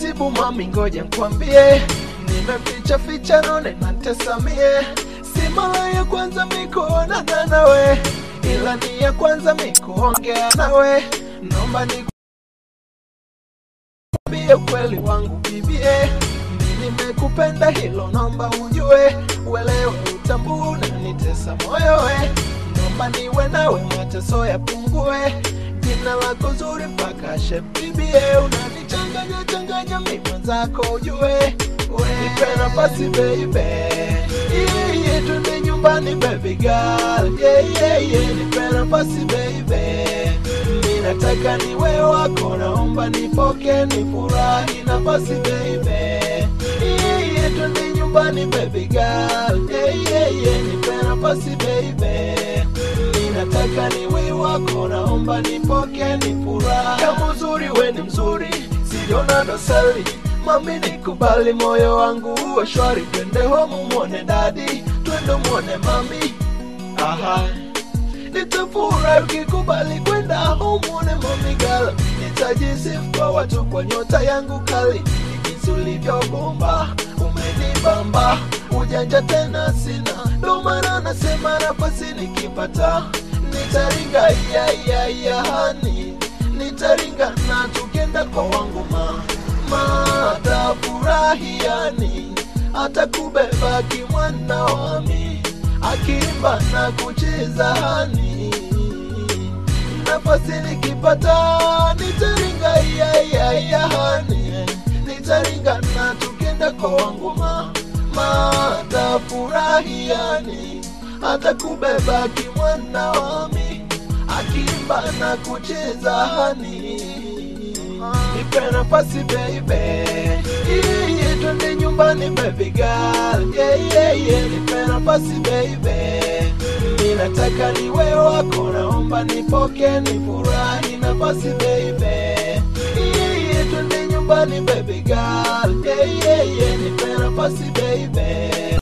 taratibu mami, ngoja nkwambie, nimeficha ficha none nantesamie, si mara ya kwanza mikuonana nawe, ila ni ya kwanza mikuongea nawe, naomba ni Niambie ukweli wangu bibie, mimi nimekupenda, hilo naomba ujue, uelewe, utambue, unanitesa moyo we, naomba niwe nawe, mateso yapungue, jina lako zuri mpaka shape bibie, unanichanganya changanya, mimi mwenzako ujue, we nipe nafasi baby, yeah, yeah, twende nyumbani baby girl, yeah, yeah, yeah, nipe nafasi baby mimi nataka niwe wako, naomba nipoke, nifurahi nafasi baby. Yeah, yeah, twende nyumbani baby girl. Yeah, yeah, yeah, nipe nafasi baby. Mimi nataka niwe wako, naomba nipoke, nifurahi. Kama uzuri we ni mzuri, siona dosari Mami nikubali, moyo wangu uwe shwari, twende home muone dadi, twende muone mami. Aha nitafurahi ukikubali kwenda humune momigala nitajisifu kwa watu kwa nyota yangu kali Ni jinsi ulivyobomba umenibamba ujanja tena sina ndo maana nasema nafasi nikipata nitaringa iyaiyaiyahani nitaringa na tukenda kwa wangu ma matafurahiani atakubeba kimwana wami akimba na kucheza hani nafasi nikipata nitaringa iyaiyaiyahani nitaringa na tukenda kwa wangu ma matafurahiani atakubeba kimwana wami akimba na kucheza hani nipe nafasi baby yeah, yeah, twende nyumbani baby girl yeah, yeah, yeah, nipe nafasi baby mimi nataka niwe wako naomba nipoke nifurahi nafasi baby yeah, yeah, twende nyumbani baby girl yeah, yeah, yeah, nipe nafasi baby